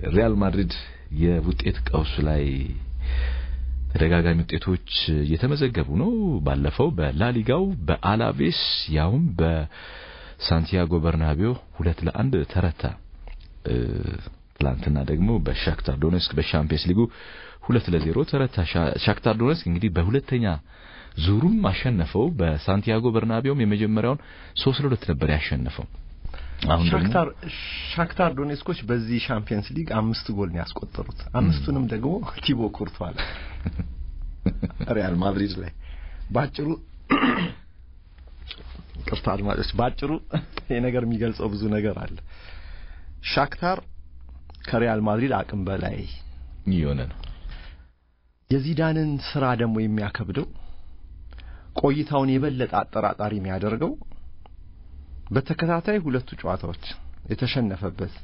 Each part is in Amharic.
ሪያል ማድሪድ የውጤት ቀውሱ ላይ ተደጋጋሚ ውጤቶች እየተመዘገቡ ነው። ባለፈው በላሊጋው በአላቬስ ያውም በሳንቲያጎ በርናቢዮ ሁለት ለአንድ ተረታ። ትላንትና ደግሞ በሻክታር ዶኔስክ በሻምፒየንስ ሊጉ ሁለት ለዜሮ ተረታ። ሻክታር ዶኔስክ እንግዲህ በሁለተኛ ዙሩም አሸነፈው። በሳንቲያጎ በርናቢዮም የመጀመሪያውን ሶስት ለሁለት ነበር ያሸነፈው። አሁን ሻክታር ሻክታር ዶኔስኮች በዚህ ሻምፒየንስ ሊግ አምስት ጎል ነው ያስቆጠሩት። አምስቱንም ደግሞ ቲቦ ኩርቷል ሪያል ማድሪድ ላይ ባጭሩ ቅርታ አድማጮች፣ ባጭሩ ይሄ ነገር የሚገልጸው ብዙ ነገር አለ። ሻክታር ከሪያል ማድሪድ አቅም በላይ የሆነ ነው። የዚዳንን ስራ ደግሞ የሚያከብደው ቆይታውን የበለጠ አጠራጣሪ የሚያደርገው በተከታታይ ሁለቱ ጨዋታዎች የተሸነፈበት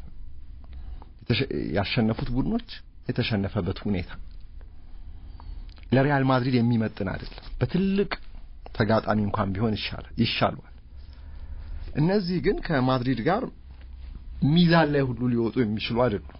ያሸነፉት ቡድኖች የተሸነፈበት ሁኔታ ለሪያል ማድሪድ የሚመጥን አይደለም። በትልቅ ተጋጣሚ እንኳን ቢሆን ይሻላል ይሻሏል። እነዚህ ግን ከማድሪድ ጋር ሚዛን ላይ ሁሉ ሊወጡ የሚችሉ አይደሉም።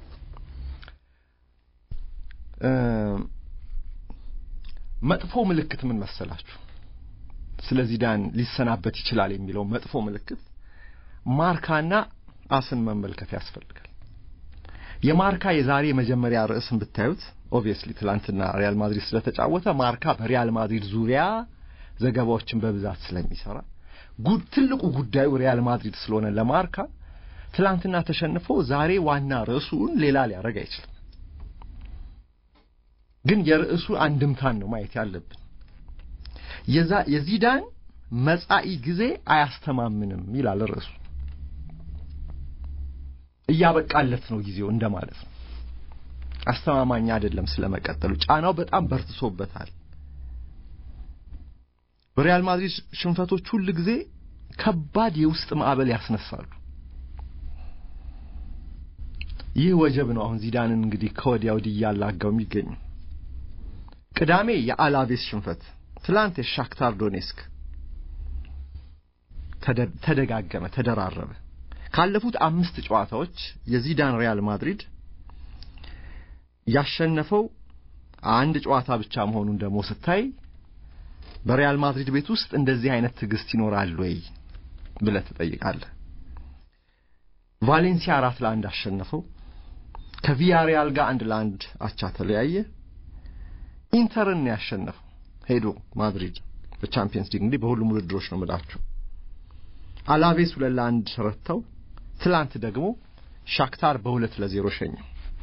መጥፎ ምልክት ምን መሰላችሁ? ስለ ዚዳን ሊሰናበት ይችላል የሚለው መጥፎ ምልክት ማርካና አስን መመልከት ያስፈልጋል። የማርካ የዛሬ መጀመሪያ ርዕስን ብታዩት ኦብቪየስሊ ትላንትና ሪያል ማድሪድ ስለተጫወተ ማርካ በሪያል ማድሪድ ዙሪያ ዘገባዎችን በብዛት ስለሚሰራ ጉድ ትልቁ ጉዳዩ ሪያል ማድሪድ ስለሆነ ለማርካ ትላንትና ተሸንፎ ዛሬ ዋና ርዕሱን ሌላ ሊያደርግ አይችልም። ግን የርዕሱ አንድምታን ነው ማየት ያለብን። የዛ የዚዳን መጻኢ ጊዜ አያስተማምንም ይላል ርዕሱ። እያበቃለት ነው ጊዜው እንደማለት ነው። አስተማማኝ አይደለም ስለመቀጠሉ። ጫናው በጣም በርትሶበታል። በሪያል ማድሪድ ሽንፈቶች ሁል ጊዜ ከባድ የውስጥ ማዕበል ያስነሳሉ። ይህ ወጀብ ነው አሁን ዚዳንን እንግዲህ ከወዲያ ወዲህ እያላጋው የሚገኙ። ቅዳሜ የአላቬስ ሽንፈት፣ ትላንት የሻክታር ዶኔስክ ተደጋገመ፣ ተደራረበ። ካለፉት አምስት ጨዋታዎች የዚዳን ሪያል ማድሪድ ያሸነፈው አንድ ጨዋታ ብቻ መሆኑን ደግሞ ስታይ በሪያል ማድሪድ ቤት ውስጥ እንደዚህ አይነት ትዕግስት ይኖራል ወይ ብለህ ትጠይቃለህ። ቫሌንሲያ አራት ለአንድ አሸነፈው። ከቪያሪያል ጋር አንድ ለአንድ አቻ ተለያየ። ኢንተርን ነው ያሸነፈው ሄዶ ማድሪድ በቻምፒየንስ ሊግ እንግዲህ በሁሉም ውድድሮች ነው የምላቸው። አላቬስ ሁለት ለአንድ ረተው። ትላንት ደግሞ ሻክታር በሁለት ለዜሮ ሸኘው።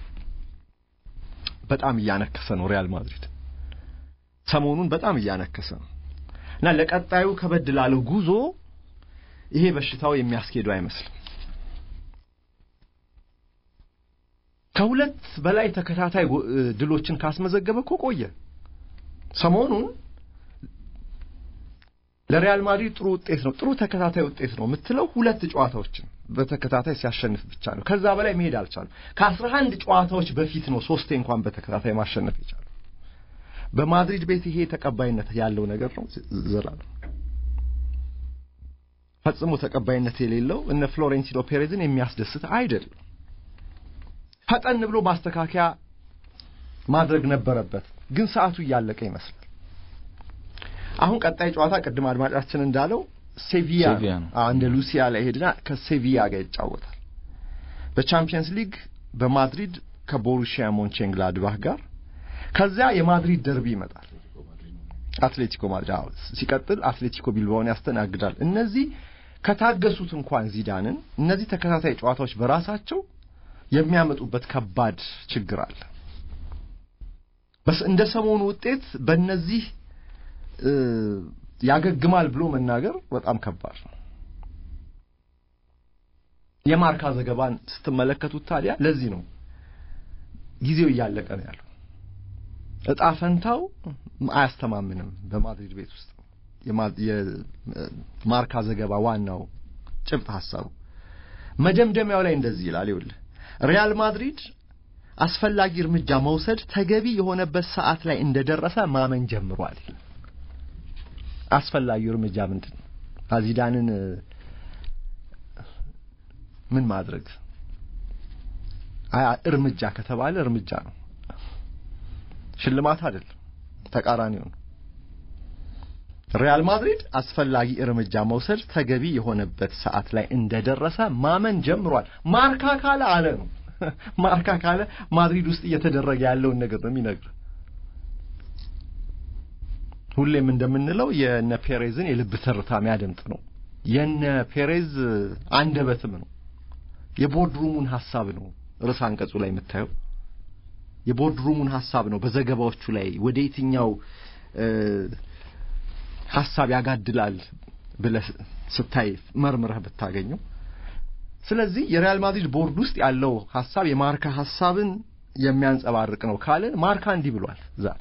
በጣም እያነከሰ ነው ሪያል ማድሪድ ሰሞኑን በጣም እያነከሰ ነው እና ለቀጣዩ ከበድ ላለው ጉዞ ይሄ በሽታው የሚያስኬዱ አይመስልም። ከሁለት በላይ ተከታታይ ድሎችን ካስመዘገበ እኮ ቆየ። ሰሞኑን ለሪያል ማድሪድ ጥሩ ውጤት ነው፣ ጥሩ ተከታታይ ውጤት ነው የምትለው ሁለት ጨዋታዎችን በተከታታይ ሲያሸንፍ ብቻ ነው። ከዛ በላይ መሄድ አልቻለም። ከአስራ አንድ ጨዋታዎች በፊት ነው ሶስቴ እንኳን በተከታታይ ማሸነፍ የቻለው። በማድሪድ ቤት ይሄ ተቀባይነት ያለው ነገር ነው። ዘላለም ፈጽሞ ተቀባይነት የሌለው እነ ፍሎሬንቲኖ ፔሬዝን የሚያስደስት አይደለም። ፈጠን ብሎ ማስተካከያ ማድረግ ነበረበት፣ ግን ሰዓቱ እያለቀ ይመስላል። አሁን ቀጣይ ጨዋታ ቅድም አድማጫችን እንዳለው ሴቪያ እንደ ሉሲያ ላይ ሄድና ከሴቪያ ጋር ይጫወታል። በቻምፒየንስ ሊግ በማድሪድ ከቦሩሺያ ሞንቼንግላድባህ ጋር ከዚያ የማድሪድ ደርቢ ይመጣል። አትሌቲኮ ማድሪድ አዎ፣ ሲቀጥል አትሌቲኮ ቢልባውን ያስተናግዳል። እነዚህ ከታገሱት እንኳን ዚዳንን እነዚህ ተከታታይ ጨዋታዎች በራሳቸው የሚያመጡበት ከባድ ችግር አለ። በስ እንደ ሰሞኑ ውጤት በእነዚህ ያገግማል ብሎ መናገር በጣም ከባድ ነው። የማርካ ዘገባን ስትመለከቱት ታዲያ ለዚህ ነው ጊዜው እያለቀ ነው ያለው። እጣ ፈንታው አያስተማምንም። በማድሪድ ቤት ውስጥ የማርካ ዘገባ ዋናው ጭብጥ ሀሳቡ መደምደሚያው ላይ እንደዚህ ይላል። ይኸውልህ ሪያል ማድሪድ አስፈላጊ እርምጃ መውሰድ ተገቢ የሆነበት ሰዓት ላይ እንደደረሰ ማመን ጀምሯል። አስፈላጊው እርምጃ ምንድን ነው? ዚዳንን ምን ማድረግ እርምጃ ከተባለ እርምጃ ነው፣ ሽልማት አይደለም፣ ተቃራኒው ነው። ሪያል ማድሪድ አስፈላጊ እርምጃ መውሰድ ተገቢ የሆነበት ሰዓት ላይ እንደደረሰ ማመን ጀምሯል። ማርካ ካለ አለ ነው። ማርካ ካለ ማድሪድ ውስጥ እየተደረገ ያለውን ነገር ነው የሚነግር። ሁሌም እንደምንለው የነ ፔሬዝን የልብ ትርታ የሚያደምጥ ነው። የነ ፔሬዝ አንደበትም ነው። የቦርድሩሙን ሐሳብ ነው ርዕሰ አንቀጹ ላይ የምታየው። የቦርድሩሙን ሐሳብ ነው በዘገባዎቹ ላይ ወደ የትኛው ሐሳብ ያጋድላል ብለህ ስታይ መርምረህ ብታገኘው። ስለዚህ የሪያል ማድሪድ ቦርድ ውስጥ ያለው ሐሳብ የማርካ ሐሳብን የሚያንጸባርቅ ነው ካልን ማርካ እንዲህ ብሏል ዛሬ።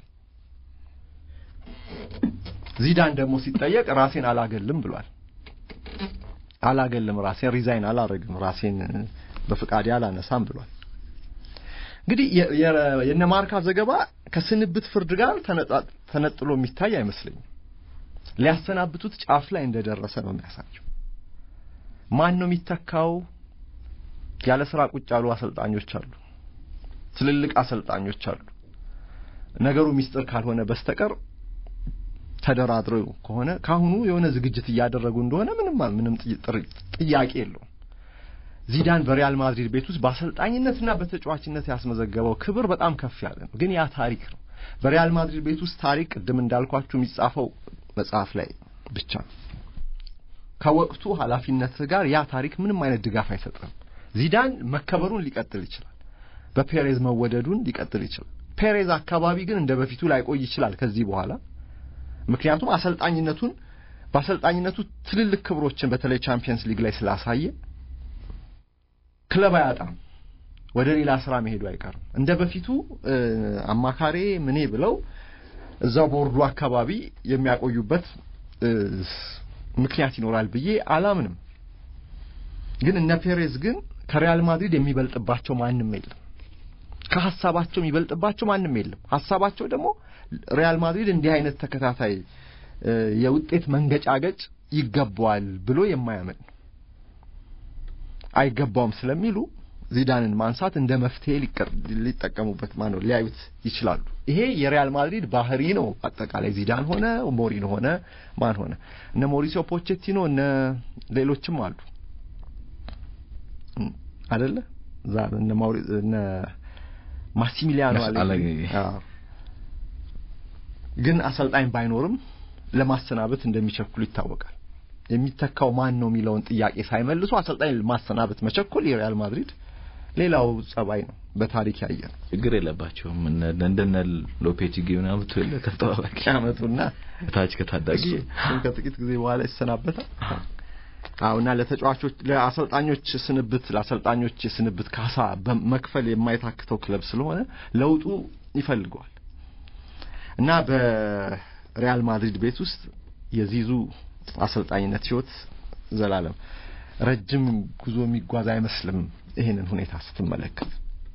ዚዳን ደግሞ ሲጠየቅ ራሴን አላገልም ብሏል። አላገልም ራሴን ሪዛይን አላረግም ራሴን በፍቃዴ አላነሳም ብሏል። እንግዲህ የነ ማርካ ዘገባ ከስንብት ፍርድ ጋር ተነጥሎ የሚታይ አይመስለኝም። ሊያሰናብቱት ጫፍ ላይ እንደደረሰ ነው የሚያሳየው። ማን ነው የሚተካው? ያለ ስራ ቁጭ ያሉ አሰልጣኞች አሉ፣ ትልልቅ አሰልጣኞች አሉ። ነገሩ ሚስጥር ካልሆነ በስተቀር ተደራድረው ከሆነ ካሁኑ የሆነ ዝግጅት እያደረጉ እንደሆነ ምንም ምንም ጥያቄ የለውም። ዚዳን በሪያል ማድሪድ ቤት ውስጥ በአሰልጣኝነትና በተጫዋችነት ያስመዘገበው ክብር በጣም ከፍ ያለ ነው። ግን ያ ታሪክ ነው። በሪያል ማድሪድ ቤት ውስጥ ታሪክ ቅድም እንዳልኳችሁ የሚጻፈው መጽሐፍ ላይ ብቻ ነው። ከወቅቱ ኃላፊነት ጋር ያ ታሪክ ምንም አይነት ድጋፍ አይሰጥም። ዚዳን መከበሩን ሊቀጥል ይችላል። በፔሬዝ መወደዱን ሊቀጥል ይችላል። ፔሬዝ አካባቢ ግን እንደ በፊቱ ላይቆይ ይችላል ከዚህ በኋላ ምክንያቱም አሰልጣኝነቱን በአሰልጣኝነቱ ትልልቅ ክብሮችን በተለይ ቻምፒየንስ ሊግ ላይ ስላሳየ ክለብ አያጣም። ወደ ሌላ ስራ መሄዱ አይቀርም። እንደ በፊቱ አማካሬ ምኔ ብለው እዛው ቦርዱ አካባቢ የሚያቆዩበት ምክንያት ይኖራል ብዬ አላምንም። ግን እነ ፔሬዝ ግን ከሪያል ማድሪድ የሚበልጥባቸው ማንም የለም። ከሀሳባቸው የሚበልጥባቸው ማንም የለም። ሀሳባቸው ደግሞ ሪያል ማድሪድ እንዲህ አይነት ተከታታይ የውጤት መንገጫገጭ ይገባዋል ብሎ የማያምን አይገባውም ስለሚሉ ዚዳንን ማንሳት እንደ መፍትሄ ሊጠቀሙበት ማነው ሊያዩት ይችላሉ። ይሄ የሪያል ማድሪድ ባህሪ ነው። አጠቃላይ ዚዳን ሆነ ሞሪን ሆነ ማን ሆነ እነ ሞሪሲዮ ፖቼቲኖ እነ ሌሎችም አሉ አደለ እዛ እነ ማውሪ እነ ማሲሚሊያኖ አለግሪ ግን አሰልጣኝ ባይኖርም ለማሰናበት እንደሚቸኩሉ ይታወቃል። የሚተካው ማን ነው የሚለውን ጥያቄ ሳይመልሱ አሰልጣኝ ማሰናበት መቸኮል የሪያል ማድሪድ ሌላው ጸባይ ነው። በታሪክ ያየ ነው። ችግር የለባቸውም። እንደነ ሎፔቴጊ ምናምን የለ ከተጠባባቂ ያመጡና ታች ከታዳጊ ከጥቂት ጊዜ በኋላ ይሰናበታል። አሁና ለተጫዋቾች ለአሰልጣኞች ስንብት ለአሰልጣኞች የስንብት ካሳ በመክፈል የማይታክተው ክለብ ስለሆነ ለውጡ ይፈልገዋል እና በሪያል ማድሪድ ቤት ውስጥ የዚዙ አሰልጣኝነት ህይወት ዘላለም ረጅም ጉዞ የሚጓዝ አይመስልም። ይሄንን ሁኔታ ስትመለከት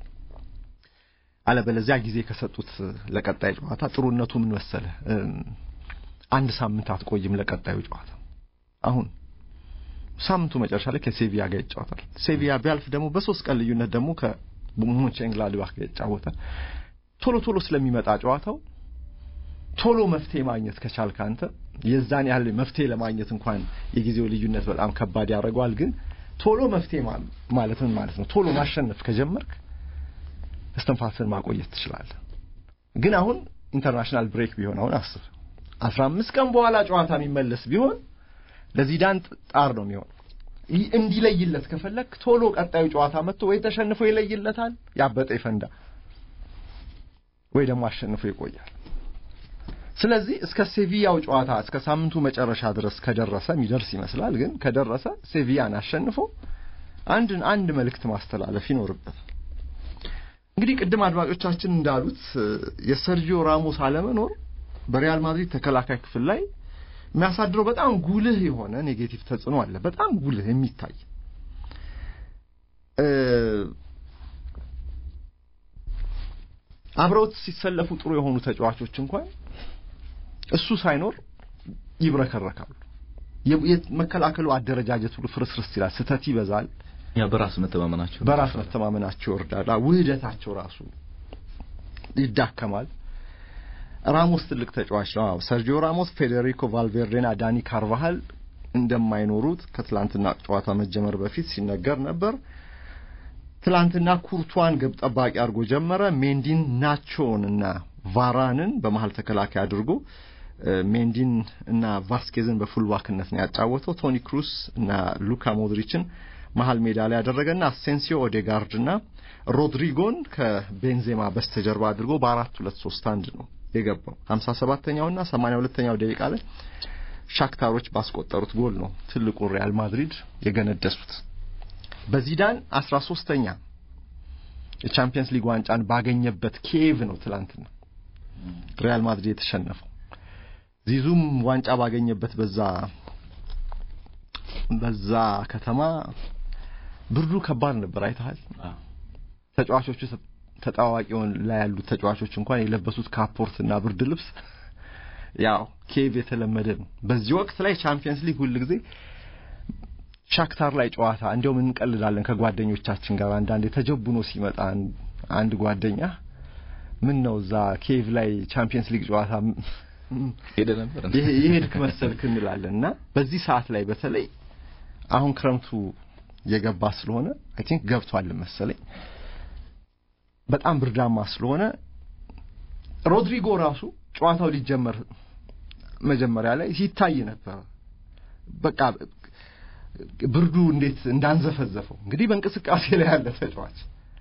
አለበለዚያ ጊዜ ከሰጡት ለቀጣይ ጨዋታ ጥሩነቱ ምን መሰለ፣ አንድ ሳምንት አትቆይም ለቀጣዩ ጨዋታ። አሁን ሳምንቱ መጨረሻ ላይ ከሴቪያ ጋር ይጫወታል። ሴቪያ ቢያልፍ ደግሞ በሶስት ቀን ልዩነት ደግሞ ከሞንቼንግላድባክ ጋር ይጫወታል። ቶሎ ቶሎ ስለሚመጣ ጨዋታው ቶሎ መፍትሄ ማግኘት ከቻልክ አንተ የዛን ያህል መፍትሄ ለማግኘት እንኳን የጊዜው ልዩነት በጣም ከባድ ያደርገዋል። ግን ቶሎ መፍትሄ ማለት ምን ማለት ነው? ቶሎ ማሸነፍ ከጀመርክ እስትንፋስን ማቆየት ትችላለህ። ግን አሁን ኢንተርናሽናል ብሬክ ቢሆን አሁን አስብ አስራ አምስት ቀን በኋላ ጨዋታ የሚመለስ ቢሆን ለዚዳን ጣር ነው የሚሆን። እንዲለይለት ከፈለክ ቶሎ ቀጣዩ ጨዋታ መጥቶ ወይ ተሸንፎ ይለይለታል፣ ያበጠ ይፈንዳ፣ ወይ ደግሞ አሸንፎ ይቆያል። ስለዚህ እስከ ሴቪያው ጨዋታ እስከ ሳምንቱ መጨረሻ ድረስ ከደረሰ የሚደርስ ይመስላል። ግን ከደረሰ ሴቪያን አሸንፎ አንድን አንድ መልእክት ማስተላለፍ ይኖርበታል። እንግዲህ ቅድም አድማጮቻችን እንዳሉት የሰርጂዮ ራሞስ አለመኖር በሪያል ማድሪድ ተከላካይ ክፍል ላይ የሚያሳድረው በጣም ጉልህ የሆነ ኔጌቲቭ ተጽዕኖ አለ። በጣም ጉልህ የሚታይ አብረውት ሲሰለፉ ጥሩ የሆኑ ተጫዋቾች እንኳን እሱ ሳይኖር ይብረከረካሉ። የመከላከሉ አደረጃጀት ሁሉ ፍርስርስ ይላል። ስህተት ይበዛል። ያ በራስ መተማመናቸው በራስ መተማመናቸው ይወርዳል። ውህደታቸው ራሱ ይዳከማል። ራሞስ ትልቅ ተጫዋች ነው። አዎ ሰርጂዮ ራሞስ፣ ፌዴሪኮ ቫልቬርዴና ዳኒ ካርቫሃል እንደማይኖሩት ከትላንትና ጨዋታ መጀመር በፊት ሲነገር ነበር። ትላንትና ኩርቷን ግብ ጠባቂ አድርጎ ጀመረ። ሜንዲን ናቾን እና ቫራንን በመሀል ተከላካይ አድርጎ ሜንዲን እና ቫስኬዝን በፉልባክነት ነው ያጫወተው። ቶኒ ክሩስ እና ሉካ ሞድሪችን መሀል ሜዳ ላይ ያደረገና አሴንሲዮ ኦዴጋርድ እና ሮድሪጎን ከቤንዜማ በስተጀርባ አድርጎ በአራት ሁለት ሶስት አንድ ነው የገባው። ሀምሳ ሰባተኛውና ሰማንያ ሁለተኛው ደቂቃ ላይ ሻክታሮች ባስቆጠሩት ጎል ነው ትልቁን ሪያል ማድሪድ የገነደሱት። በዚዳን አስራ ሶስተኛ የቻምፒየንስ ሊግ ዋንጫን ባገኘበት ኪየቭ ነው ትላንትና ሪያል ማድሪድ የተሸነፈው። ዚዙም ዋንጫ ባገኘበት በዛ በዛ ከተማ ብርዱ ከባድ ነበር። አይተሃል። ተጫዋቾቹ ተጣዋቂውን ላይ ያሉት ተጫዋቾች እንኳን የለበሱት ካፖርት እና ብርድ ልብስ ያው ኬቭ የተለመደ ነው። በዚህ ወቅት ላይ ቻምፒየንስ ሊግ ሁል ጊዜ ሻክታር ላይ ጨዋታ እንዲያውም እንቀልዳለን ከጓደኞቻችን ጋር አንዳንዴ ተጀቡኖ ሲመጣ አንድ ጓደኛ ምን ነው እዛ ኬቭ ላይ ቻምፒየንስ ሊግ ጨዋታ ሄደ ነበር የሄድክ መሰልክ እንላለን እና በዚህ ሰዓት ላይ በተለይ አሁን ክረምቱ የገባ ስለሆነ አይ ቲንክ ገብቷል መሰለኝ በጣም ብርዳማ ስለሆነ ሮድሪጎ ራሱ ጨዋታው ሊጀመር መጀመሪያ ላይ ሲታይ ነበር። በቃ ብርዱ እንዴት እንዳንዘፈዘፈው እንግዲህ በእንቅስቃሴ ላይ ያለ ተጫዋች።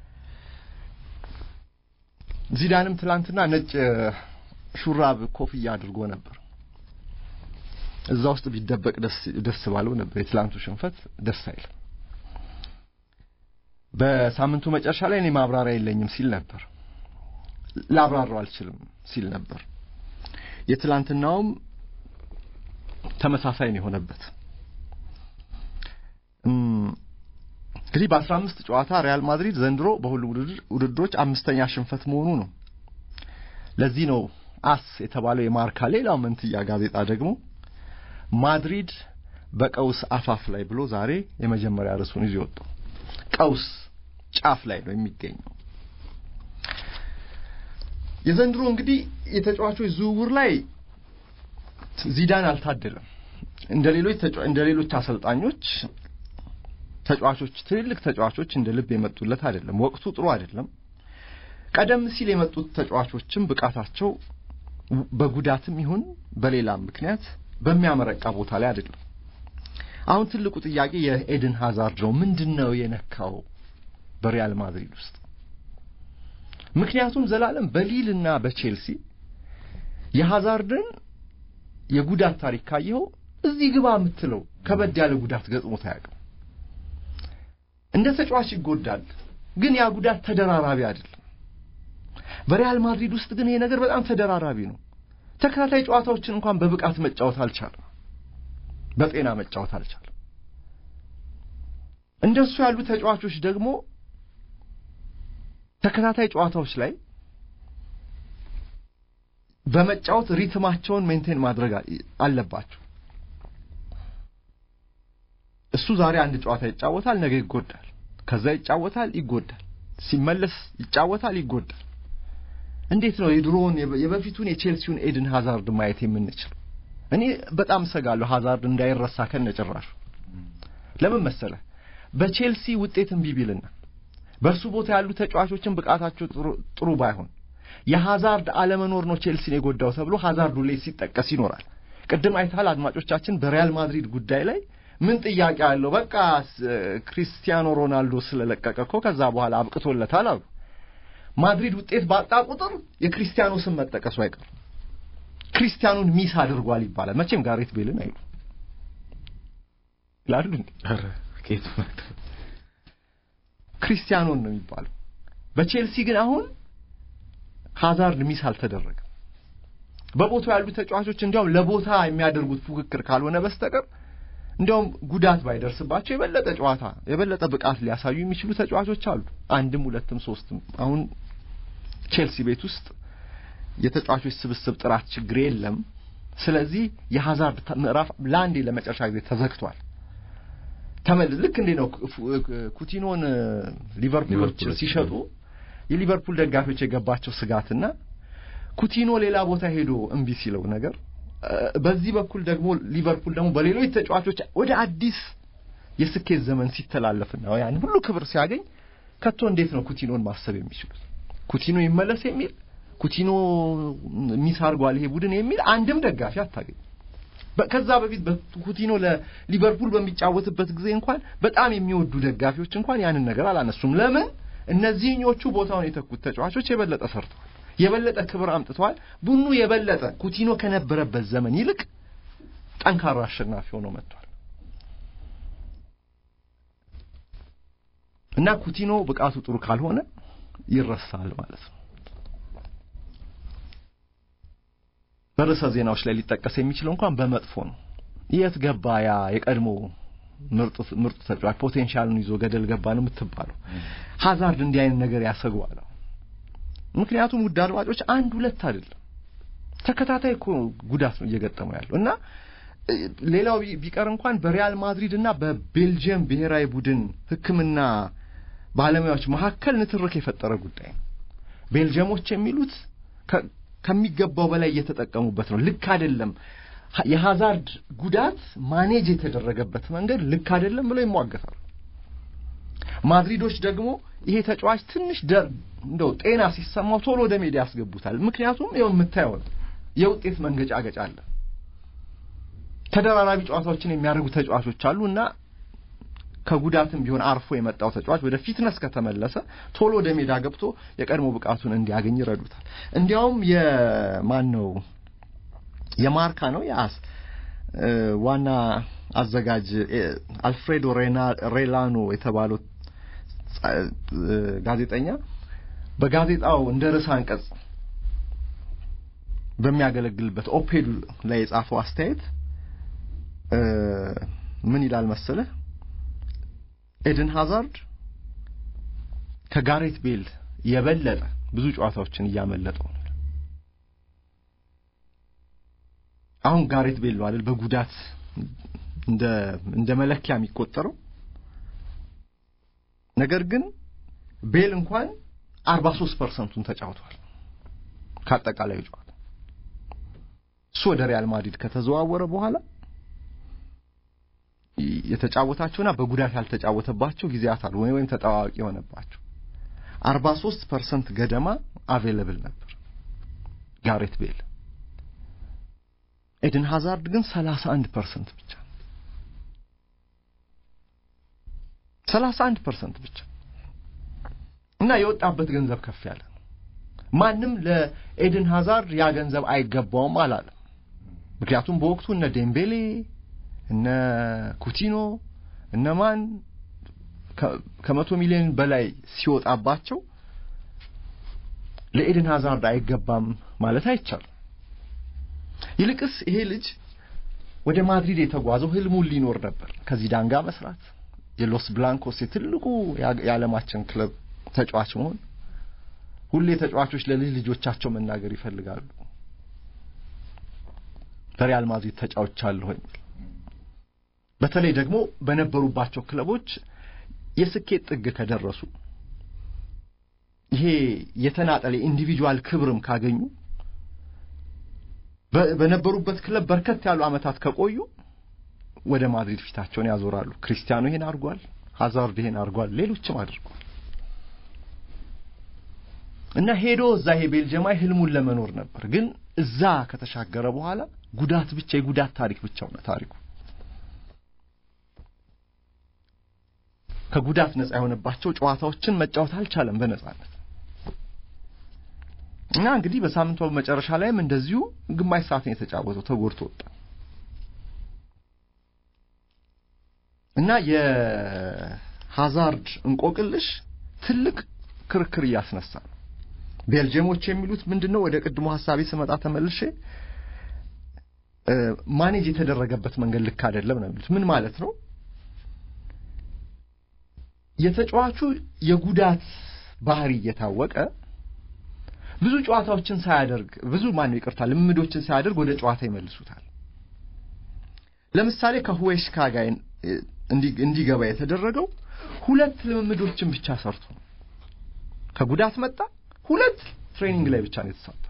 ዚዳንም ትላንትና ነጭ ሹራብ ኮፍያ አድርጎ ነበር። እዛ ውስጥ ቢደበቅ ደስ ባለው ነበር። የትላንቱ ሽንፈት ደስ አይልም። በሳምንቱ መጨረሻ ላይ እኔ ማብራሪያ የለኝም ሲል ነበር። ላብራራው አልችልም ሲል ነበር። የትላንትናውም ተመሳሳይ ነው የሆነበት። እንግዲህ በአስራ አምስት ጨዋታ ሪያል ማድሪድ ዘንድሮ በሁሉም ውድድሮች አምስተኛ ሽንፈት መሆኑ ነው። ለዚህ ነው አስ የተባለው የማርካ ሌላው መንትያ ጋዜጣ ደግሞ ማድሪድ በቀውስ አፋፍ ላይ ብሎ ዛሬ የመጀመሪያ ርዕሱን ይዞ ወጣው። ቀውስ ጫፍ ላይ ነው የሚገኘው። የዘንድሮ እንግዲህ የተጫዋቾች ዝውውር ላይ ዚዳን አልታደለም። እንደ ሌሎች እንደ ሌሎች አሰልጣኞች ተጫዋቾች ትልልቅ ተጫዋቾች እንደ ልብ የመጡለት አይደለም። ወቅቱ ጥሩ አይደለም። ቀደም ሲል የመጡት ተጫዋቾችም ብቃታቸው በጉዳትም ይሁን በሌላም ምክንያት በሚያመረቃ ቦታ ላይ አይደለም። አሁን ትልቁ ጥያቄ የኤድን ሃዛርድ ነው። ምንድን ነው የነካው በሪያል ማድሪድ ውስጥ? ምክንያቱም ዘላለም በሊል እና በቼልሲ የሃዛርድን የጉዳት ታሪክ ካየኸው እዚህ ግባ የምትለው ከበድ ያለ ጉዳት ገጥሞት አያውቅም። እንደ ተጫዋች ይጎዳል፣ ግን ያ ጉዳት ተደራራቢ አይደለም። በሪያል ማድሪድ ውስጥ ግን ይሄ ነገር በጣም ተደራራቢ ነው። ተከታታይ ጨዋታዎችን እንኳን በብቃት መጫወት አልቻለም። በጤና መጫወት አልቻለም። እንደሱ ያሉ ተጫዋቾች ደግሞ ተከታታይ ጨዋታዎች ላይ በመጫወት ሪትማቸውን ሜንቴን ማድረግ አለባቸው። እሱ ዛሬ አንድ ጨዋታ ይጫወታል፣ ነገ ይጎዳል፣ ከዛ ይጫወታል፣ ይጎዳል፣ ሲመለስ ይጫወታል፣ ይጎዳል። እንዴት ነው የድሮውን የበፊቱን የቼልሲውን ኤድን ሃዛርድ ማየት የምንችል? እኔ በጣም እሰጋለሁ ሃዛርድ እንዳይረሳ ከነጭራሹ። ለምን መሰለ በቼልሲ ውጤት እምቢ ቢልና በእርሱ ቦታ ያሉ ተጫዋቾችን ብቃታቸው ጥሩ ባይሆን የሃዛርድ አለመኖር ነው ቼልሲን የጎዳው ተብሎ ሃዛርድ ሁሌ ሲጠቀስ ይኖራል። ቅድም አይተሃል አድማጮቻችን፣ በሪያል ማድሪድ ጉዳይ ላይ ምን ጥያቄ አለው? በቃ ክሪስቲያኖ ሮናልዶ ስለለቀቀ እኮ ከዛ በኋላ አብቅቶለታል አሉ። ማድሪድ ውጤት ባጣ ቁጥር የክሪስቲያኖ ስም መጠቀሱ አይቀርም። ክሪስቲያኑን ሚስ አድርጓል ይባላል። መቼም ጋሬት ቤልን አይሉ ይላሉ። ክሪስቲያኖን ነው የሚባለው። በቼልሲ ግን አሁን ሃዛርድ ሚስ አልተደረገም። በቦታው ያሉ ተጫዋቾች እንዲያውም ለቦታ የሚያደርጉት ፉክክር ካልሆነ በስተቀር እንዲያውም ጉዳት ባይደርስባቸው የበለጠ ጨዋታ የበለጠ ብቃት ሊያሳዩ የሚችሉ ተጫዋቾች አሉ። አንድም ሁለትም ሶስትም። አሁን ቼልሲ ቤት ውስጥ የተጫዋቾች ስብስብ ጥራት ችግር የለም። ስለዚህ የሃዛርድ ምዕራፍ ለአንዴ ለመጨረሻ ጊዜ ተዘግቷል። ተመል ልክ እንዴ ነው ኩቲኖን ሊቨርፑሎች ሲሸጡ የሊቨርፑል ደጋፊዎች የገባቸው ስጋትና ኩቲኖ ሌላ ቦታ ሄዶ እምቢ ሲለው ነገር በዚህ በኩል ደግሞ ሊቨርፑል ደግሞ በሌሎች ተጫዋቾች ወደ አዲስ የስኬት ዘመን ሲተላለፍና ያን ሁሉ ክብር ሲያገኝ ከቶ እንዴት ነው ኩቲኖን ማሰብ የሚችሉት? ኩቲኖ ይመለስ የሚል ኩቲኖ ሚስ አድርጓል ይሄ ቡድን የሚል አንድም ደጋፊ አታገኝ። ከዛ በፊት ኩቲኖ ለሊቨርፑል በሚጫወትበት ጊዜ እንኳን በጣም የሚወዱ ደጋፊዎች እንኳን ያንን ነገር አላነሱም። ለምን? እነዚህኞቹ ቦታውን የተኩት ተጫዋቾች የበለጠ ሰርተዋል፣ የበለጠ ክብር አምጥተዋል። ቡድኑ የበለጠ ኩቲኖ ከነበረበት ዘመን ይልቅ ጠንካራ አሸናፊ ሆኖ መጥቷል እና ኩቲኖ ብቃቱ ጥሩ ካልሆነ ይረሳል ማለት ነው። በርዕሰ ዜናዎች ላይ ሊጠቀስ የሚችለው እንኳን በመጥፎ ነው። የት ገባ ያ የቀድሞ ምርጡ ምርጡ ተጫዋች ፖቴንሻሉን ይዞ ገደል ገባ ነው የምትባለው። ሀዛርድ እንዲህ አይነት ነገር ያሰገዋል። ምክንያቱም ውድ አድማጮች አንድ ሁለት አይደለም ተከታታይ እኮ ጉዳት ነው እየገጠመው ያለው እና ሌላው ቢቀር እንኳን በሪያል ማድሪድ እና በቤልጅየም ብሔራዊ ቡድን ሕክምና ባለሙያዎች መካከል ንትርክ የፈጠረ ጉዳይ ነው። ቤልጅየሞች የሚሉት ከሚገባው በላይ እየተጠቀሙበት ነው፣ ልክ አይደለም፣ የሃዛርድ ጉዳት ማኔጅ የተደረገበት መንገድ ልክ አይደለም ብለው ይሟገታሉ። ማድሪዶች ደግሞ ይሄ ተጫዋች ትንሽ ደር እንደው ጤና ሲሰማው ቶሎ ወደ ሜዳ ያስገቡታል። ምክንያቱም ይኸው የምታየው የውጤት መንገጫገጭ አለ። ተደራራቢ ጨዋታዎችን የሚያደርጉ ተጫዋቾች አሉ እና ከጉዳትም ቢሆን አርፎ የመጣው ተጫዋች ወደ ፊትነስ ከተመለሰ ቶሎ ወደ ሜዳ ገብቶ የቀድሞ ብቃቱን እንዲያገኝ ይረዱታል። እንዲያውም የማን ነው የማርካ ነው የአስ ዋና አዘጋጅ አልፍሬዶ ሬላኖ የተባለው ጋዜጠኛ በጋዜጣው እንደ ርዕሰ አንቀጽ በሚያገለግልበት ኦፔዱ ላይ የጻፈው አስተያየት ምን ይላል መሰለህ? ኤድን ሃዛርድ ከጋሬት ቤል የበለጠ ብዙ ጨዋታዎችን እያመለጠው ነው። አሁን ጋሬት ቤል ነው አይደል በጉዳት እንደ እንደ መለኪያ የሚቆጠረው። ነገር ግን ቤል እንኳን 43 ፐርሰንቱን ተጫውቷል ከአጠቃላዩ ጨዋታ። እሱ ወደ ሪያል ማድሪድ ከተዘዋወረ በኋላ የተጫወታቸውና በጉዳት ያልተጫወተባቸው ጊዜያት አሉ ወይም ተጠዋዋቂ የሆነባቸው 43 ፐርሰንት ገደማ አቬለብል ነበር ጋሬት ቤል። ኤድን ሃዛርድ ግን 31 ፐርሰንት ብቻ 31 ፐርሰንት ብቻ እና የወጣበት ገንዘብ ከፍ ያለ ነው። ማንም ለኤድን ሃዛርድ ያ ገንዘብ አይገባውም አላለም። ምክንያቱም በወቅቱ እነ ዴምቤሌ እነ ኩቲኖ እነማን ከመቶ ሚሊዮን በላይ ሲወጣባቸው ለኤድን ሃዛርድ አይገባም ማለት አይቻልም። ይልቅስ ይሄ ልጅ ወደ ማድሪድ የተጓዘው ህልሙን ሊኖር ነበር። ከዚዳን ጋር መስራት፣ የሎስ ብላንኮስ የትልቁ የዓለማችን ክለብ ተጫዋች መሆን። ሁሌ ተጫዋቾች ለልጅ ልጆቻቸው መናገር ይፈልጋሉ። በሪያል ማድሪድ ተጫውቻለሁ የሚል በተለይ ደግሞ በነበሩባቸው ክለቦች የስኬት ጥግ ከደረሱ ይሄ የተናጠለ ኢንዲቪጁዋል ክብርም ካገኙ በነበሩበት ክለብ በርከት ያሉ ዓመታት ከቆዩ ወደ ማድሪድ ፊታቸውን ያዞራሉ። ክሪስቲያኖ ይሄን አድርጓል፣ ሃዛርድ ይሄን አድርጓል፣ ሌሎችም አድርጓል እና ሄዶ እዛ ይሄ ቤልጅየማዊ ህልሙን ለመኖር ነበር። ግን እዛ ከተሻገረ በኋላ ጉዳት ብቻ የጉዳት ታሪክ ብቻ ሆነ ታሪኩ። ከጉዳት ነጻ የሆነባቸው ጨዋታዎችን መጫወት አልቻለም በነጻነት እና እንግዲህ በሳምንቱ መጨረሻ ላይም እንደዚሁ ግማሽ ሰዓት ነው የተጫወተው፣ ተጎድቶ ወጣ እና የሃዛርድ እንቆቅልሽ ትልቅ ክርክር እያስነሳ ነው። ቤልጅየሞች የሚሉት ምንድነው? ወደ ቅድሞ ሀሳቤ ስመጣ ተመልሼ ማኔጅ የተደረገበት መንገድ ልክ አይደለም ነው የሚሉት። ምን ማለት ነው? የተጫዋቹ የጉዳት ባህሪ እየታወቀ ብዙ ጨዋታዎችን ሳያደርግ ብዙ ማነው ይቅርታ ልምዶችን ሳያደርግ ወደ ጨዋታ ይመልሱታል። ለምሳሌ ከሁዌሽካ ጋር እንዲገባ የተደረገው ሁለት ልምምዶችን ብቻ ሰርቶ ከጉዳት መጣ። ሁለት ትሬኒንግ ላይ ብቻ ነው የተሳተፈው።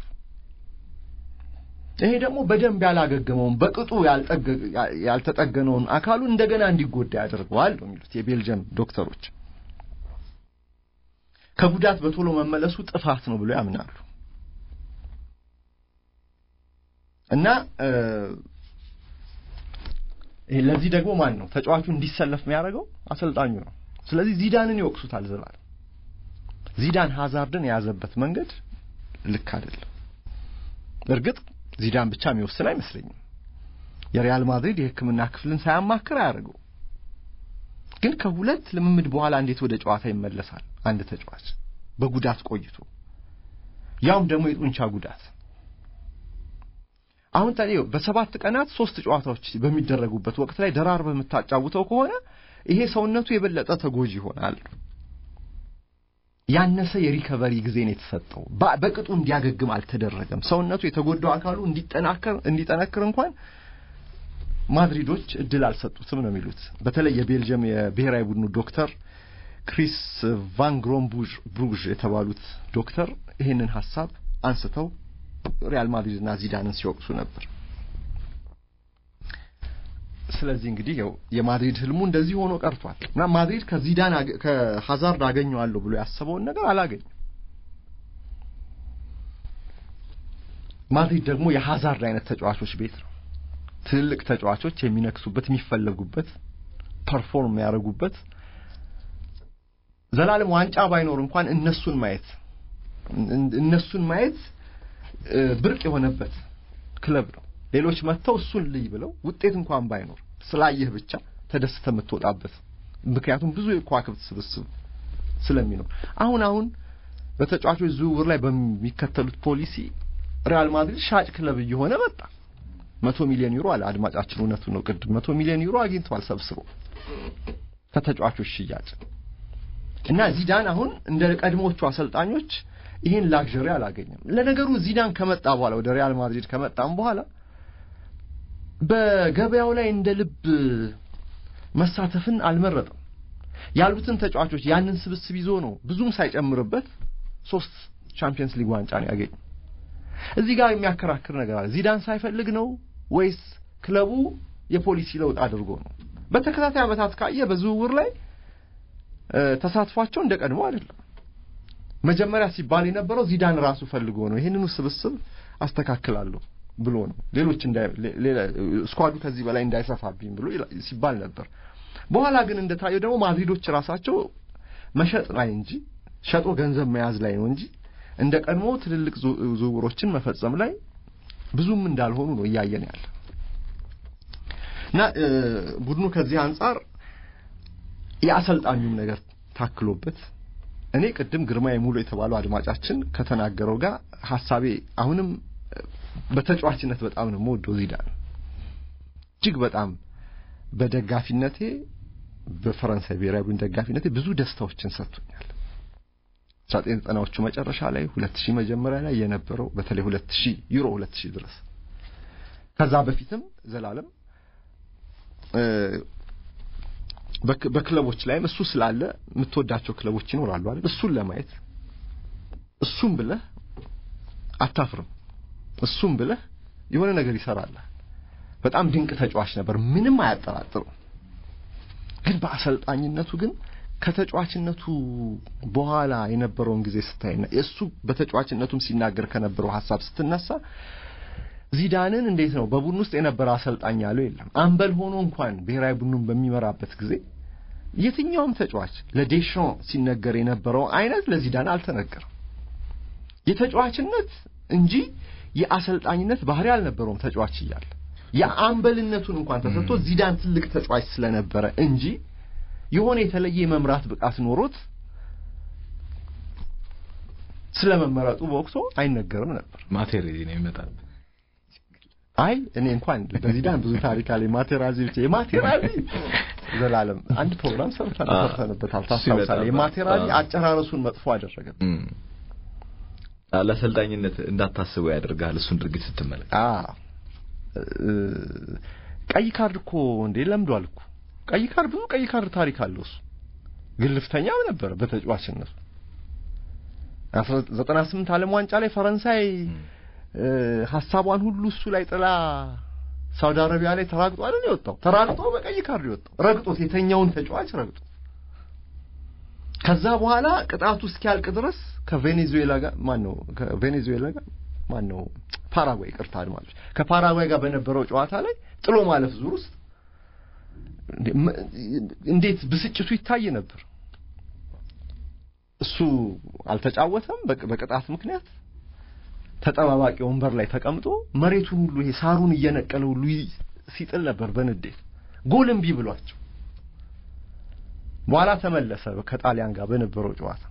ይሄ ደግሞ በደንብ ያላገገመውን በቅጡ ያልተጠገነውን አካሉ እንደገና እንዲጎዳ ያደርገዋል ነው የሚሉት የቤልጅየም ዶክተሮች። ከጉዳት በቶሎ መመለሱ ጥፋት ነው ብሎ ያምናሉ እና ለዚህ ደግሞ ማን ነው ተጫዋቹ እንዲሰለፍ የሚያደርገው? አሰልጣኙ ነው። ስለዚህ ዚዳንን ይወቅሱታል ዘላለም። ዚዳን ሃዛርድን የያዘበት መንገድ ልክ አይደለም። እርግጥ ዚዳን ብቻ የሚወስን አይመስለኝም። የሪያል ማድሪድ የሕክምና ክፍልን ሳያማክር አያደርገው። ግን ከሁለት ልምምድ በኋላ እንዴት ወደ ጨዋታ ይመለሳል አንድ ተጫዋች በጉዳት ቆይቶ ያውም ደግሞ የጡንቻ ጉዳት? አሁን ታዲያ በሰባት ቀናት ሶስት ጨዋታዎች በሚደረጉበት ወቅት ላይ ደራር በምታጫውተው ከሆነ ይሄ ሰውነቱ የበለጠ ተጎጂ ይሆናል። ያነሰ የሪከቨሪ ጊዜ ነው የተሰጠው። በቅጡ እንዲያገግም አልተደረገም። ሰውነቱ የተጎዳው አካሉ እንዲጠናከር እንዲጠነክር እንኳን ማድሪዶች እድል አልሰጡትም ነው የሚሉት። በተለይ የቤልጅየም የብሔራዊ ቡድኑ ዶክተር ክሪስ ቫን ግሮንቡዥ ብሩዥ የተባሉት ዶክተር ይህንን ሀሳብ አንስተው ሪያል ማድሪድና ዚዳንን ሲወቅሱ ነበር። ስለዚህ እንግዲህ ያው የማድሪድ ህልሙ እንደዚህ ሆኖ ቀርቷል እና ማድሪድ ከዚዳን ከሃዛርድ አገኘዋለሁ ብሎ ያሰበውን ነገር አላገኘም። ማድሪድ ደግሞ የሃዛርድ አይነት ተጫዋቾች ቤት ነው። ትልልቅ ተጫዋቾች የሚነክሱበት፣ የሚፈለጉበት፣ ፐርፎርም የሚያደርጉበት ዘላለም ዋንጫ ባይኖር እንኳን እነሱን ማየት እነሱን ማየት ብርቅ የሆነበት ክለብ ነው። ሌሎች መጥተው እሱን ልይ ብለው ውጤት እንኳን ባይኖር ስላየህ ብቻ ተደስተ የምትወጣበት ምክንያቱም ብዙ የከዋክብት ስብስብ ስለሚኖር አሁን አሁን በተጫዋቾች ዝውውር ላይ በሚከተሉት ፖሊሲ ሪያል ማድሪድ ሻጭ ክለብ እየሆነ መጣ። መቶ ሚሊዮን ዩሮ አለ አድማጫችን፣ እውነቱ ነው። ቅድም መቶ ሚሊዮን ዩሮ አግኝተዋል ሰብስቦ ከተጫዋቾች ሽያጭ እና ዚዳን አሁን እንደ ቀድሞቹ አሰልጣኞች ይህን ላግዠሪ አላገኘም። ለነገሩ ዚዳን ከመጣ በኋላ ወደ ሪያል ማድሪድ ከመጣም በኋላ በገበያው ላይ እንደ ልብ መሳተፍን አልመረጠም። ያሉትን ተጫዋቾች ያንን ስብስብ ይዞ ነው ብዙም ሳይጨምርበት ሶስት ቻምፒየንስ ሊግ ዋንጫ ነው ያገኘ። እዚህ ጋር የሚያከራክር ነገር አለ። ዚዳን ሳይፈልግ ነው ወይስ ክለቡ የፖሊሲ ለውጥ አድርጎ ነው? በተከታታይ ዓመታት ካየ በዝውውር ላይ ተሳትፏቸው እንደ ቀድሞ አይደለም። መጀመሪያ ሲባል የነበረው ዚዳን ራሱ ፈልጎ ነው ይህንኑ ስብስብ አስተካክላለሁ ብሎ ነው ሌሎች ስኳዱ ከዚህ በላይ እንዳይሰፋብኝ ብሎ ሲባል ነበር። በኋላ ግን እንደታየው ደግሞ ማድሪዶች ራሳቸው መሸጥ ላይ እንጂ ሸጦ ገንዘብ መያዝ ላይ ነው እንጂ እንደ ቀድሞ ትልልቅ ዝውውሮችን መፈጸም ላይ ብዙም እንዳልሆኑ ነው እያየን ያለ እና ቡድኑ ከዚህ አንጻር የአሰልጣኙም ነገር ታክሎበት እኔ ቅድም ግርማ የሙሉ የተባለው አድማጫችን ከተናገረው ጋር ሀሳቤ አሁንም በተጫዋችነት በጣም ነው የምወደው ዚዳን እጅግ በጣም በደጋፊነቴ በፈረንሳይ ብሔራዊ ቡድን ደጋፊነቴ ብዙ ደስታዎችን ሰጥቶኛል። አስራ ዘጠኝ ዘጠናዎቹ መጨረሻ ላይ ሁለት ሺህ መጀመሪያ ላይ የነበረው በተለይ ሁለት ሺህ ዩሮ ሁለት ሺህ ድረስ ከዛ በፊትም ዘላለም በክለቦች ላይም እሱ ስላለ የምትወዳቸው ክለቦች ይኖራሉ አይደል? እሱን ለማየት እሱም ብለህ አታፍርም። እሱም ብለህ የሆነ ነገር ይሰራል። በጣም ድንቅ ተጫዋች ነበር፣ ምንም አያጠራጥርም። ግን በአሰልጣኝነቱ ግን ከተጫዋችነቱ በኋላ የነበረውን ጊዜ ስታይና እሱ በተጫዋችነቱም ሲናገር ከነበረው ሀሳብ ስትነሳ ዚዳንን እንዴት ነው በቡድን ውስጥ የነበረ አሰልጣኝ ያለው የለም። አምበል ሆኖ እንኳን ብሔራዊ ቡድኑን በሚመራበት ጊዜ የትኛውም ተጫዋች ለዴሻን ሲነገር የነበረው አይነት ለዚዳን አልተነገረም። የተጫዋችነት እንጂ የአሰልጣኝነት ባህሪ አልነበረውም። ተጫዋች እያለ የአምበልነቱን እንኳን ተሰጥቶ ዚዳን ትልቅ ተጫዋች ስለነበረ እንጂ የሆነ የተለየ የመምራት ብቃት ኖሮት ስለመመረጡ በወቅቱ አይነገርም ነበር። ማቴሬዚ ነው ይመጣል። አይ እኔ እንኳን በዚዳን ብዙ ታሪክ አለ። ማቴራዚ ብቻ የማቴራዚ ዘላለም አንድ ፕሮግራም ሰርተን ሰርተንበታል። ታስታውሳለህ? የማቴራዚ አጨራረሱን መጥፎ አደረገ። ለአሰልጣኝነት እንዳታስበው ያደርጋል። እሱን ድርጊት ስትመለከት ቀይ ካርድ እኮ እንዴ ለምዷል እኮ ቀይ ካርድ ብዙ ቀይ ካርድ ታሪክ አለው እሱ ግልፍተኛም ነበረ በተጫዋችነቱ 98 ዓለም ዋንጫ ላይ ፈረንሳይ ሀሳቧን ሁሉ እሱ ላይ ጥላ ሳውዲ አረቢያ ላይ ተራግጦ አይደል የወጣው ተራግጦ በቀይ ካርድ የወጣው ረግጦት የተኛውን ተጫዋች ረግጦ ከዛ በኋላ ቅጣቱ እስኪያልቅ ድረስ ከቬኔዙዌላ ጋር ማን ነው ከቬኔዙዌላ ጋር ማን ነው ፓራጓይ ቅርታ አድማጮች ከፓራጓይ ጋር በነበረው ጨዋታ ላይ ጥሎ ማለፍ ዙር ውስጥ እንዴት ብስጭቱ ይታይ ነበር እሱ አልተጫወተም በቅጣት ምክንያት ተጠባባቂ ወንበር ላይ ተቀምጦ መሬቱን ሁሉ ይሄ ሳሩን እየነቀለ ሁሉ ሲጥል ነበር በንዴት ጎል እምቢ ብሏቸው በኋላ ተመለሰ ከጣሊያን ጋር በነበረው ጨዋታ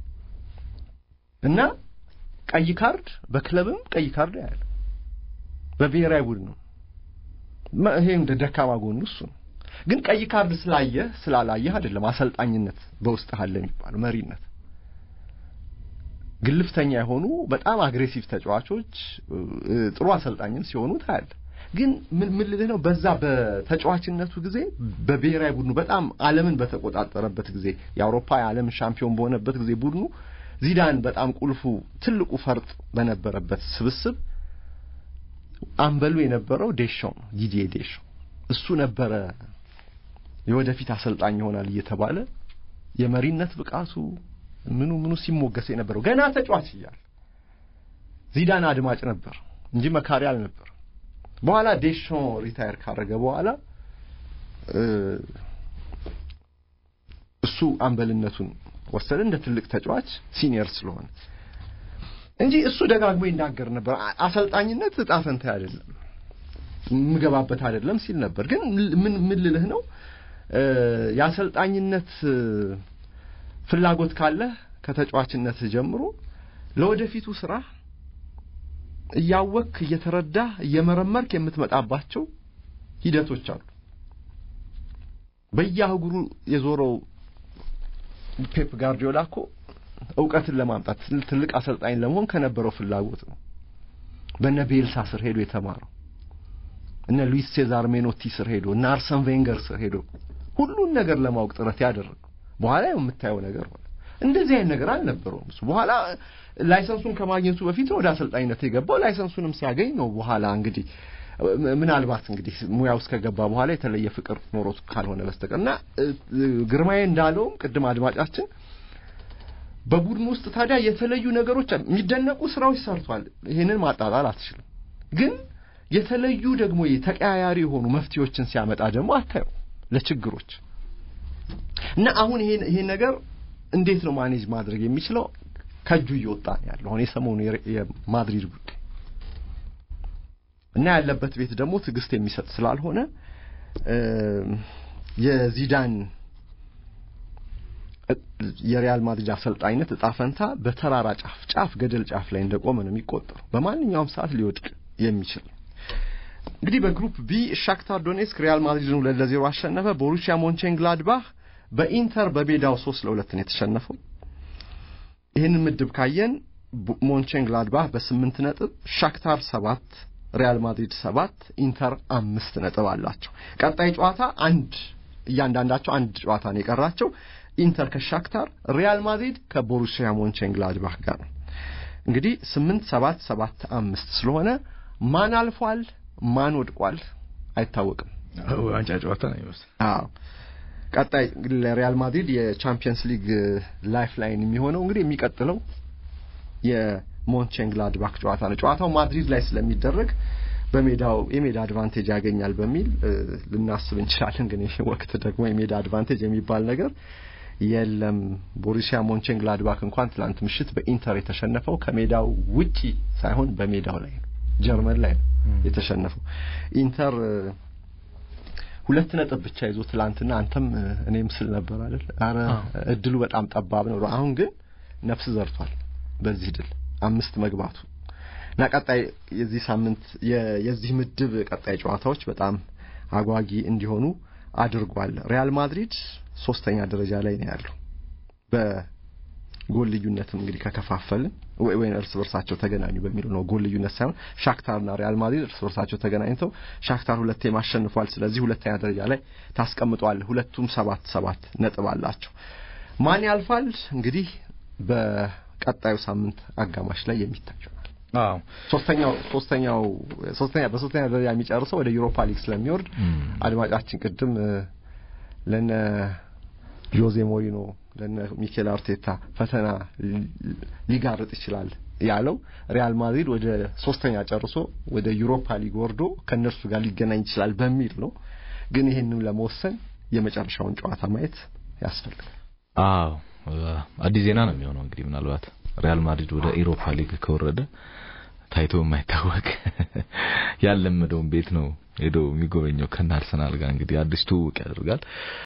እና ቀይ ካርድ በክለብም ቀይ ካርድ ያለ በብሔራዊ ቡድንም ይሄ እንደ ደካማ ጎኑ እሱ ነው ግን ቀይ ካርድ ስላየህ ስላላየህ አይደለም አሰልጣኝነት በውስጥህ አለ የሚባለው መሪነት ግልፍተኛ የሆኑ በጣም አግሬሲቭ ተጫዋቾች ጥሩ አሰልጣኝም ሲሆኑ ታያለ ግን ምን ምን ልልህ ነው በዛ በተጫዋችነቱ ጊዜ በብሔራዊ ቡድኑ በጣም ዓለምን በተቆጣጠረበት ጊዜ የአውሮፓ የዓለም ሻምፒዮን በሆነበት ጊዜ ቡድኑ ዚዳን በጣም ቁልፉ ትልቁ ፈርጥ በነበረበት ስብስብ አምበሉ የነበረው ዴሾ ነው ዲዲዬ ዴሾ እሱ ነበረ የወደፊት አሰልጣኝ ይሆናል እየተባለ የመሪነት ብቃቱ ምኑ ምኑ ሲሞገስ የነበረው ገና ተጫዋች እያለ ዚዳን አድማጭ ነበር እንጂ መካሪ አልነበር በኋላ ዴሾ ሪታየር ካረገ በኋላ እሱ አምበልነቱን ወሰደ እንደ ትልቅ ተጫዋች ሲኒየር ስለሆነ እንጂ እሱ ደጋግሞ ይናገር ነበር አሰልጣኝነት እጣ ፈንታ አይደለም የምገባበት አይደለም ሲል ነበር ግን ምን ምን ልልህ ነው የአሰልጣኝነት ፍላጎት ካለህ ከተጫዋችነት ጀምሮ ለወደፊቱ ስራ እያወክ እየተረዳህ እየመረመርክ የምትመጣባቸው ሂደቶች አሉ በየአህጉሩ የዞረው ፔፕ ጋርዲዮላ እኮ እውቀትን ለማምጣት ትልቅ አሰልጣኝ ለመሆን ከነበረው ፍላጎት ነው በነ ቤልሳ ስር ሄዶ የተማረው እነ ሉዊስ ሴዛር ሜኖቲ ስር ሄዶ እነ አርሰን ቬንገር ስር ሄዶ ሁሉን ነገር ለማወቅ ጥረት ያደረገው በኋላ የምታየው ነገር ሆነ እንደዚህ አይነት ነገር አልነበረውም እሱ በኋላ ላይሰንሱን ከማግኘቱ በፊት ነው ወደ አሰልጣኝነት የገባው ላይሰንሱንም ሲያገኝ ነው በኋላ እንግዲህ ምናልባት እንግዲህ ሙያ ውስጥ ከገባ በኋላ የተለየ ፍቅር ኖሮት ካልሆነ በስተቀር እና ግርማዬ እንዳለውም ቅድም አድማጫችን በቡድን ውስጥ ታዲያ የተለዩ ነገሮች የሚደነቁ ስራዎች ሰርቷል ይሄንን ማጣጣል አትችልም ግን የተለዩ ደግሞ ተቀያያሪ የሆኑ መፍትሄዎችን ሲያመጣ ደግሞ አታየው ለችግሮች እና አሁን ይሄን ይሄን ነገር እንዴት ነው ማኔጅ ማድረግ የሚችለው ከእጁ እየወጣ ነው ያለው አሁን የሰሞኑ የማድሪድ ጉዳይ እና ያለበት ቤት ደግሞ ትዕግስት የሚሰጥ ስላልሆነ የዚዳን የሪያል ማድሪድ አሰልጣኝነት እጣ ፈንታ በተራራ ጫፍ ጫፍ ገደል ጫፍ ላይ እንደቆመ ነው የሚቆጠረው በማንኛውም ሰዓት ሊወድቅ የሚችል እንግዲህ በግሩፕ ቢ ሻክታር ዶኔስክ ሪያል ማድሪድን ሁለት ለዜሮ አሸነፈ ቦሩሲያ ሞንቼንግላድባህ በኢንተር በሜዳው ሶስት ለሁለት ነው የተሸነፈው ይህንን ምድብ ካየን ሞንቼንግላድባህ በስምንት ነጥብ ሻክታር ሰባት ሪያል ማድሪድ ሰባት ኢንተር አምስት ነጥብ አላቸው ቀጣይ ጨዋታ አንድ እያንዳንዳቸው አንድ ጨዋታ ነው የቀራቸው ኢንተር ከሻክታር ሪያል ማድሪድ ከቦሩሲያ ሞንቼንግላድባህ ጋር ነው እንግዲህ ስምንት ሰባት ሰባት አምስት ስለሆነ ማን አልፏል ማን ወድቋል አይታወቅም ዋንጫ ጨዋታ ነው ይመስል አዎ ቀጣይ እንግዲህ ለሪያል ማድሪድ የቻምፒየንስ ሊግ ላይፍ ላይን የሚሆነው እንግዲህ የሚቀጥለው የሞንቼንግላድባክ ጨዋታ ነው ጨዋታው ማድሪድ ላይ ስለሚደረግ በሜዳው የሜዳ አድቫንቴጅ ያገኛል በሚል ልናስብ እንችላለን ግን ይህ ወቅት ደግሞ የሜዳ አድቫንቴጅ የሚባል ነገር የለም ቦሩሲያ ሞንቼንግላድባክ እንኳን ትላንት ምሽት በኢንተር የተሸነፈው ከሜዳው ውጪ ሳይሆን በሜዳው ላይ ነው ጀርመን ላይ ነው የተሸነፈው ኢንተር ሁለት ነጥብ ብቻ ይዞ ትላንትና አንተም እኔም ስል ነበር አይደል አረ እድሉ በጣም ጠባብ ነው አሁን ግን ነፍስ ዘርቷል በዚህ ድል አምስት መግባቱ እና ቀጣይ የዚህ ሳምንት የዚህ ምድብ ቀጣይ ጨዋታዎች በጣም አጓጊ እንዲሆኑ አድርጓል ሪያል ማድሪድ ሶስተኛ ደረጃ ላይ ነው ያለው ጎል ልዩነትም እንግዲህ ከከፋፈልን ወይ እርስ በርሳቸው ተገናኙ በሚለው ነው። ጎል ልዩነት ሳይሆን ሻክታርና ሪያል ማድሪድ እርስ በርሳቸው ተገናኝተው ሻክታር ሁለቴም አሸንፏል። ስለዚህ ሁለተኛ ደረጃ ላይ ታስቀምጠዋል። ሁለቱም ሰባት ሰባት ነጥብ አላቸው። ማን ያልፋል እንግዲህ በቀጣዩ ሳምንት አጋማሽ ላይ የሚታይ ይሆናል። አዎ ሶስተኛው ሶስተኛው ሶስተኛ በሶስተኛ ደረጃ የሚጨርሰው ወደ ዩሮፓ ሊግ ስለሚወርድ አድማጫችን ቅድም ለነ ጆዜ ሞሪኖ ለነ ሚኬል አርቴታ ፈተና ሊጋርጥ ይችላል ያለው ሪያል ማድሪድ ወደ ሶስተኛ ጨርሶ ወደ ዩሮፓ ሊግ ወርዶ ከእነርሱ ጋር ሊገናኝ ይችላል በሚል ነው። ግን ይህንም ለመወሰን የመጨረሻውን ጨዋታ ማየት ያስፈልጋል። አዎ አዲስ ዜና ነው የሚሆነው እንግዲህ ምናልባት ሪያል ማድሪድ ወደ ኢሮፓ ሊግ ከወረደ ታይቶ የማይታወቅ ያለመደውን ቤት ነው ሄዶ የሚጎበኘው ከነ አርሰናል ጋር እንግዲህ አዲስ ትውውቅ ያደርጋል።